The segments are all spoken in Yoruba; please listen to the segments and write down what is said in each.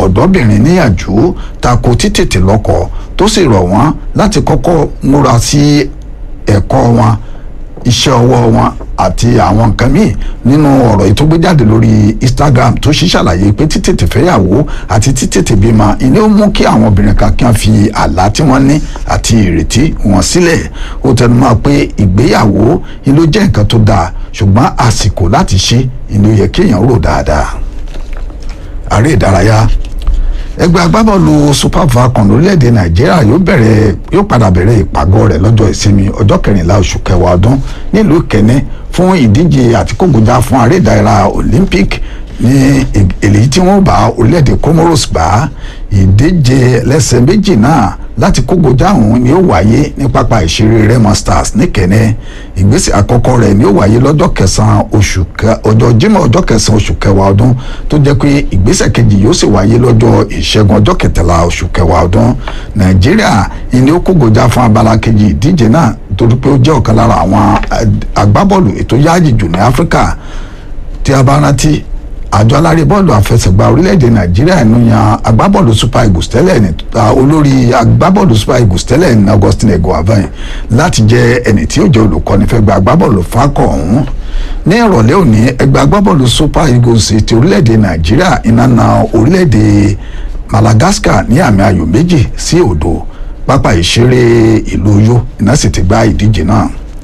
ọ̀dọ́bìnrin níyànjú tako títètè lọ́kọ tó sì rọ̀ wọ́n láti kọ́kọ́ múra sí ẹ̀kọ́ wọn iṣẹ́ ọwọ́ wọn àti àwọn nǹkan míì nínú ọ̀rọ̀ yìí tó gbé jáde lórí Instagram tó ṣí ṣàlàyé pé títètè fẹ́yàwó àti títètè bímọ ìní ó mú kí àwọn obìnrin kan kí wọ́n fi àlá tí wọ́n ní àti ìrètí wọn sílẹ̀ ó tẹnu mọ́ pé ìgbéyàwó ni ló jẹ́ nǹkan tó dáa ṣùgbọ́n àsìkò láti ṣe ni ó yẹ kéèyàn rò dáadáa ààrẹ ìdárayá ẹgbẹ́ agbábọ́ọ̀lù super falcon lórílẹ̀‐èdè nàìjíríà yóò bẹ̀rẹ̀ yóò padà bẹ̀rẹ̀ ìpàgọ́ rẹ̀ lọ́jọ́ ìsinmi ọjọ́ kẹrìnlá oṣù kẹwàá ọdún nílùú kẹ́nẹ́ fún ìdíje àtikógunjà fún ààrẹ ìdárayá olympic ní èyí tí wọ́n bá orílẹ̀‐èdè comoros gbà ìdíje lẹ́sẹ̀ méjì náà láti kógojá ọ̀hún ni ó wáyé ní pápá ìṣeré Remo Stars ní Kẹ́nẹ́ ìgbésẹ̀ àkọ́kọ́ rẹ̀ ni ó wáyé lọ́jọ́ kẹsàn-án oṣù ọjọ́ Jímọ̀ ọjọ́ kẹsàn-án oṣù kẹwàá ọdún tó jẹ́ pé ìgbésẹ̀ kejì yóò sì wáyé lọ́jọ́ ìṣẹ́gun ọjọ́ kẹtàlá oṣù kẹwàá ọdún Nàìjíríà ni ó kógojá fún abala kejì ìdíje náà torí pé ó jẹ́ ọ̀kan lára àwọn agbábọ́ọ̀lù ètò yáàjì jù ní Áfíríkà tí a bá rántí àjọ alárè bọ́ọ̀lù àfẹsẹ̀gbá orílẹ̀-èdè nàìjíríà ń yan agbábọ́ọ̀lù super eagles tẹ́lẹ̀ ní olórí agbábọ́ọ̀lù super eagles tẹ́lẹ̀ ní augustine eguavoin láti jẹ́ ẹni tí ó jẹ́ olùkọ́ni fẹ́ gba agbábọ́ọ̀lù fakọ̀ ọ̀hún ní ìrọ̀lẹ́ òní ẹgbẹ́ agbábọ́ọ̀lù super eagles ti orílẹ̀-èdè nàìjíríà iná na orílẹ̀-èdè madagascar ní àmì ayò méjì sí òdo pápá ìṣeré ìlú Uyo iná sì ti gba ìdíje náà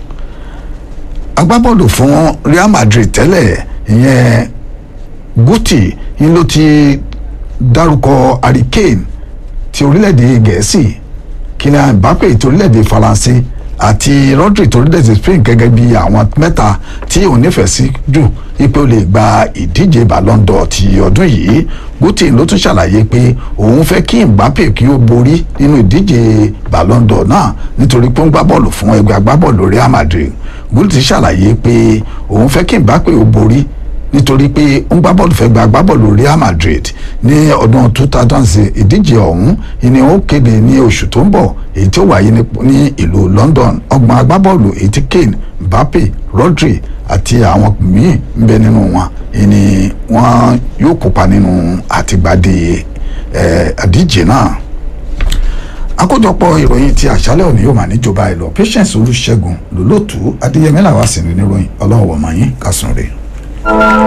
agbábọ́ọ̀lù fún real madrid tẹ́lẹ̀ ìyẹn guti ń ló ti dárúkọ harry kane ti orílẹ̀-èdè gẹ̀ẹ́sì kylian mbappe ti orílẹ̀-èdè faransé àti rodri ti orílẹ̀-èdè spain gẹ́gẹ́ bí àwọn mẹ́ta tí òun nífẹ̀ẹ́ sí jù wípé ó lè gba ìdíje ballon d'or ti ọdún yìí guti ló tún ṣàlàyé pé òun fẹ́ kí mbappe kí ó borí nínú ìdíje ballon d'or náà nítorí pé ó ń gbá bọ́ọ̀lù fún ẹgbẹ́ agbábọ́ọ̀lù real madrid guti ṣàlàyé pé òun fẹ́ kí mbappe ó borí nítorí pé ó ń gbá bọ́ọ̀lù fẹ́ gba agbábọ́ọ̀lù Real Madrid ní ọdún two thousand ìdíje ọ̀hún ìní ó kéde ní oṣù tó ń bọ̀ èyí tí ó wáyé ní ìlú London ọgbọ̀n agbábọ́ọ̀lù èyí tí Kane Mbappe Rodri àti àwọn míì ń bẹ nínú wọn ìní wọn yóò kópa nínú àtìgbàdé àdíje náà àkójọpọ̀ ìròyìn ti àṣálẹ́ òní yóò máa níjọba ìlọ Patience Olúṣẹ́gun lólótú Adéyẹmí làwọn sì ní níròyìn ọlọ́wọ́ mọ̀yìn kásùn rè.